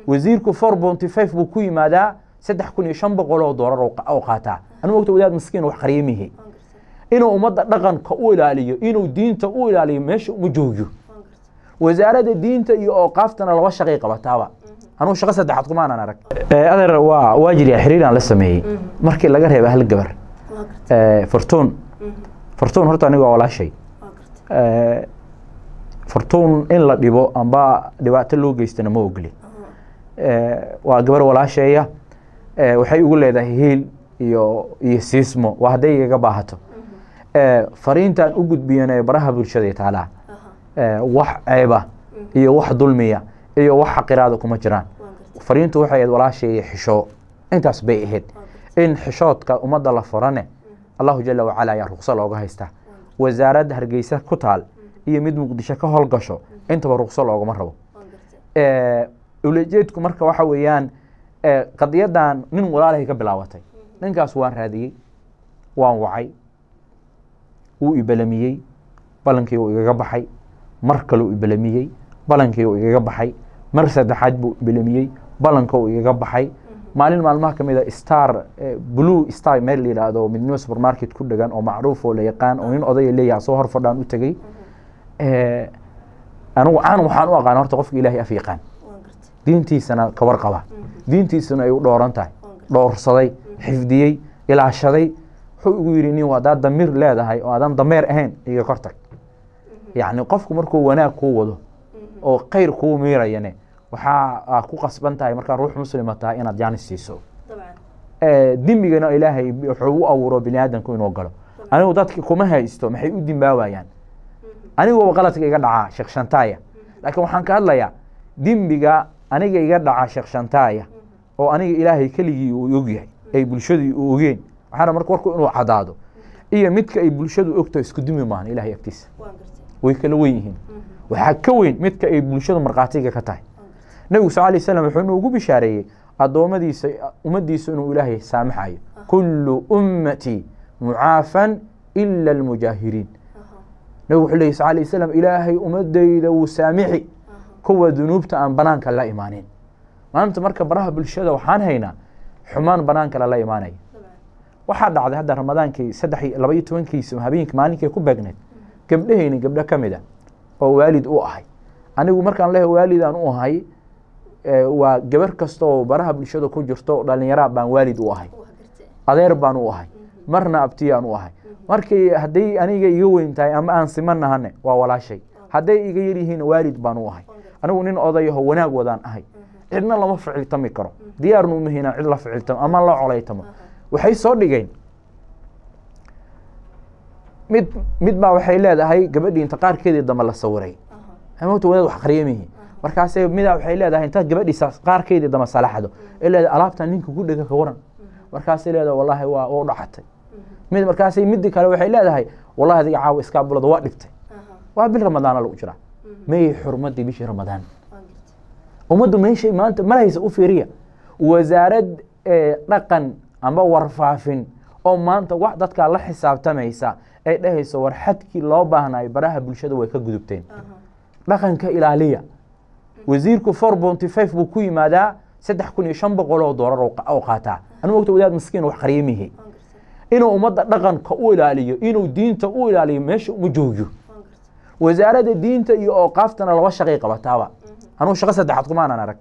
wasiirku four bonty five buu ku yimaadaa saddex kun iyo shan boqol oo doolar oo qaataa anu ogta wadaad maskiin wax qariyamihi inuu ummadda dhaqanka u ilaaliyo inuu diinta u ilaaliyo meesha uma joogiyo wasaaradda diinta iyo ooqaaftana laba shaqay qabataaba anugu shaqo saddexaad kumaanan arag adeer waa waa jiriya xiriiraan la sameeyey markii laga reeba hal gabar fortuun fortuun horta aniga waa walaashay fortuun in la dhibo amba dhibaato loo geystana ma ogli waa gabar walaasheeya waxay ugu leedahay hiil iyo iyo siismo waa hadday igaga baahato fariintan u gudbiyana baraha bulshada taalaa wax ceeba iyo wax dulmiya iyo wax xaqiraada kuma jiraan fariintu waxay ahayd walaasheeya xisho intaas bay ahayd in xishoodka ummadda la furane allahu jala wacala ayaa ruqso looga haystaa wasaaradda hargeysa ku taal iyo mid muqdisho ka howlgasho intaba ruqso loogama rabo ulajeedku marka waxa weeyaan qadiyadan nin walaalahay ka bilaabatay ninkaas waan raadiyey waan wacay wuu ibalamiyey balankii uu igaga baxay mar kale uu ibalamiyey balankii uu igaga baxay mar saddexaad buu ibalamiyey balanka uu igaga baxay maalin maalmaha kamid a star blue star meel la yidhaahdo midnimo supermarket ku dhegan oo macruuf oo la yaqaan oo nin odaya leeyaha soo hor fadhaan u tegey anigu caan waxaan u aqaan horta qofka ilaahay af yaqaan diintiisana kabar qaba diintiisana ay u dhooran tahay dhoorsaday xifdiyey ilaashaday wuxuu igu yidhi nin haddaad damiir leedahay oo aadan dameer ahayn iga kor tag yacni qofku markuu wanaag kuu wado oo khayr kuu miirayane waxaa ku qasban tahay markaa ruux muslima tahay inaad jaanis siiso dembigana ilaahay wuxuu u abuuro bini aadamku inuu galo anigu dadki kuma haysto maxay u dimbaabayaan aniguba qaladka iga dhacaa sheekh shantaaya laakiin waxaan ka hadlayaa dembiga aniga iga dhaca sheekh shantaaya oo aniga ilaahay keligii uu ogyahay ay bulshadii u ogeen waxaana marka warku inuu cadaado iyo midka ay bulshadu ogto isku dimi maahan ilahay agtiisa way kala wen yihiin waxaa ka weyn midka ay bulshadu markhaatiga ka tahay nebigu sal alay slam wuxuu inuugu bishaareeyey addoommadiisa ummaddiisa inuu ilaahay saamaxayo kullu ummatii mucaafan ila almujaahiriin nebigu wuxuu leeyay sal alay slam ilaahay ummadayda wuu saamixi kuwa dunuubta aan banaanka la imaanin maanta marka baraha bulshada waxaan haynaa xumaan banaanka lala imaanaya waxaa dhacday hadda ramadaankii saddex laba iyo tobankiisa habeenki maalinkay ku beegneed gabdhahayni gabdho ka mid a oo waalid u ahay anigu markaan leehay waalidaan u ahay waa gabar kasta oo baraha bulshada ku jirto dhalinyaraa baan waalid u ahay adeer baan u ahay marna abtiyaan u ahay markii hadday aniga iga weyn tahay ama aan simanahane waa walaashay hadday iga yar yihiin waalid baan u ahay anigu nin odayaho wanaag wadaan ahay cidna lama ficiltami karo diyaarnu umahina cid la ficiltamo ama la colaytamo waxay soo dhigeen mid mid baa waxay leedahay gabadhii inta qaarkeedii dambe la sawiray mota wadaad wax qariyamihi markaase midaa waxay leedahay intaad gabadhiisa qaarkeedii dambe salaxdo ee leedahay alaabtan ninka ku dhega ka waran markaasay leedahay wallahi waa u dhacatay mid markaasay midi kale waxay leedahay wallahi adiga caawa iskaabulada waa dhibtay waa bil ramadaana lagu jiraa mayay xurmadii bishii ramadaan ummaddu meeshay maanta malhaysa u fiiriya wasaarad dhaqan amba warfaafin oo maanta wax dadkaa la xisaabtamaysa ay dhahayso war xadkii loo baahnayo baraha bulshada way ka gudubteen dhaqanka ilaaliya wasiirku four bonty five buu ku yimaadaa saddex kun iyo shan boqol oo doolar oo qaataa anu ogta wadaad maskiin wax qariyamihi inuu ummadda dhaqanka u ilaaliyo inuu diinta u ilaaliyo meesha uma joogiyo wasaaradda diinta iyo ooqaaftana laba shaqay qabataaba anugu shaqo saddexaad kumaanan arag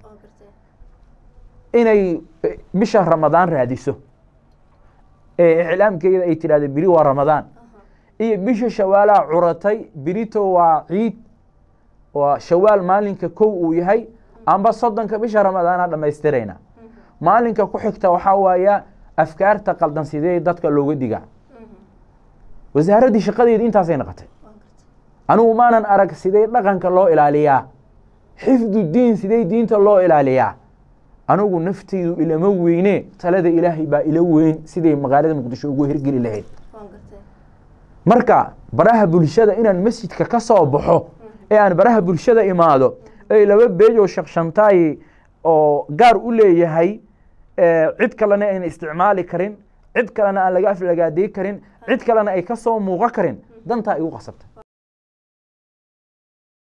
inay bisha ramadaan raadiso ee iclaamkeeda ay tidhahdo beri waa ramadaan iyo bisha shawaalaa curatay berito waa ciid waa shawaal maalinka kow uu yahay amba soddonka bisha ramadaana dhammaystirayna maalinka ku xigta waxaa waaya afkaarta qaldan sidee dadka looga digaa wasaaraddii shaqadeedi intaasay noqotay anigu maanan arag sidee dhaqanka loo ilaaliyaa xifdu diin sidee diinta loo ilaaliyaa anigu nafteydu ilama weyne talada ilaahay baa ila weyn siday magaalada muqdisho ugu hirgeli lahayd marka baraha bulshada inaan masjidka ka soo baxo ee aan baraha bulshada imaado ay laba beej oo shakshantaay oo gaar u leeyahay cid kalena ayna isticmaali karin cid kalena aan laga aflagaadey karin cid kalena ay ka soo muuqo karin dantaa igu qasabtay